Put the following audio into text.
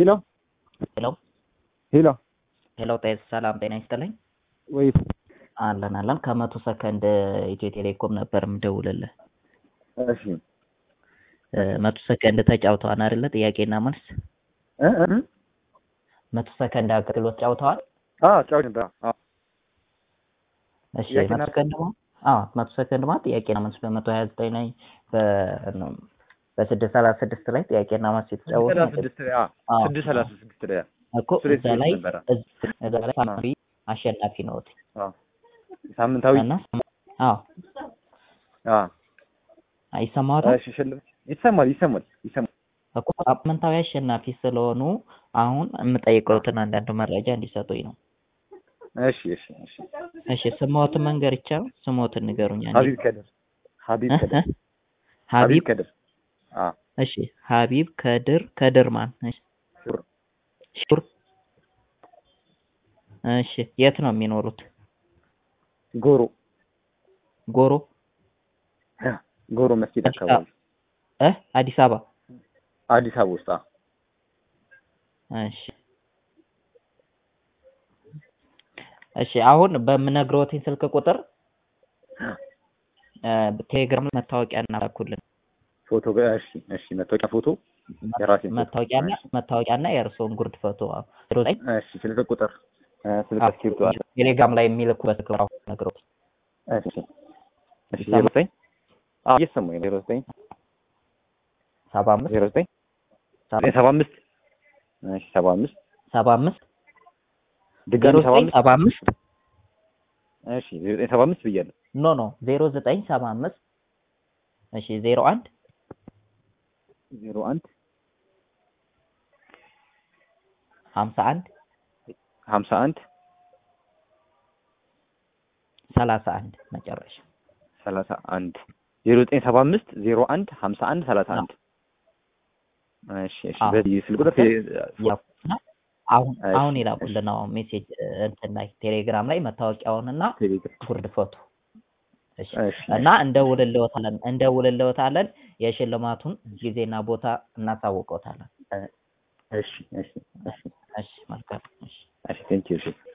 ሄሎ ሄሎ ሄሎ ሄሎ፣ ጤና ሰላም ጤና ይስጥልኝ። ወይ አለን አለን። ከመቶ ሰከንድ ኢትዮ ቴሌኮም ነበር የምደውልልህ። እሺ እ፣ መቶ ሰከንድ ተጫውተዋል አይደለ? ጥያቄና መልስ እ እ መቶ ሰከንድ አገልግሎት ጫውተዋል። አዎ ጫውት ነበር። አዎ እሺ ጥያቄና መቶ ሰከንድ ማለት አዎ መቶ ሰከንድ ማለት ጥያቄና መልስ በመቶ ሀያ ዘጠኝ ላይ በ በስድስት ሰላሳ ስድስት ላይ ጥያቄና መልስ የተጫወቱ ሰላሳ ስድስት ላይ አዎ አዎ፣ ስድስት ሰላሳ ስድስት ላይ እኮ እሱ ላይ እዛ ላይ ነበረ። እዛ ላይ ሳምሪ አሸናፊ ነዎት አዎ ሳምንታዊ እና አዎ አዎ ይሰማዎታል እሺ ሽልማት ይሰማል ይሰማል ይሰማል። እኮ ሳምንታዊ አሸናፊ ስለሆኑ አሁን የምጠይቀውትን አንዳንድ መረጃ እንዲሰጡኝ ነው። እሺ እሺ እሺ እሺ ስሞትን መንገር ይቻላል? ስሞትን ንገሩኝ። አንዴ። ሀቢብ ከድር ሀቢብ እ? ከድር እ? ሀቢብ ከድር አዎ እሺ ሀቢብ ከድር ከድር ማን? እሺ ሹር ሹር እሺ የት ነው የሚኖሩት? ጎሮ ጎሮ ጎሮ መስጊድ አዲስ አካባቢ እ አዲስ አበባ አዲስ አበባ ውስጥ አዎ እሺ እሺ አሁን በምነግረውትኝ ስልክ ቁጥር እ፣ ቴሌግራም ላይ መታወቂያ እናላኩልን ፎቶ ጋ- እሺ እሺ መታወቂያ ፎቶ የራሴን ፎቶ መታወቂያና እሺ መታወቂያና የእርስዎን ጉርድ ፎቶ አዎ። ዜሮ ዘጠኝ እሺ ስልክ ቁጥር እ፣ ስልክ አዎ፣ እስክሪብቶ አለ ቴሌግራም ላይ የሚልኩበት ክብር አሁን ነግረውት እሺ እሺ ዜሮ ዘጠኝ አዎ እየሰማሁኝ ነው ዜሮ ዘጠኝ ሰባ አምስት ዜሮ ዘጠኝ ዘጠኝ ሰባ አምስት እሺ ሰባ አምስት ሰባ አምስት ድጋሚ ዜሮ ሰባ ዘጠኝ አምስት ሰባ አምስት እሺ ዜሮ ዘጠኝ ሰባ አምስት ብያለሁ ኖ ኖ ዜሮ ዘጠኝ ሰባ አምስት እሺ ዜሮ አንድ ዜሮ አንድ ሀምሳ አንድ ሀምሳ አንድ ሰላሳ አንድ መጨረሻ ሰላሳ አንድ ዜሮ ዘጠኝ ሰባ አምስት ዜሮ አንድ ሀምሳ አንድ ሰላሳ አንድ እሺ እሺ አዎ። በዚህ ስልክ ቁጥር ይላኩና አሁን እሺ፣ አሁን እሺ። ይላኩልን አሁን ሜሴጅ እንትን ላይ ቴሌግራም ላይ መታወቂያውንና ቴሌግራም ጉርድ ፎቶ እሺ እሺ እና እንደውልልዎታለን እንደውልልዎታለን የሽልማቱን ጊዜና ቦታ እናሳውቀውታለን እሺ እሺ እሺ እሺ መልካም እሺ እሺ ቴንኪው እሺ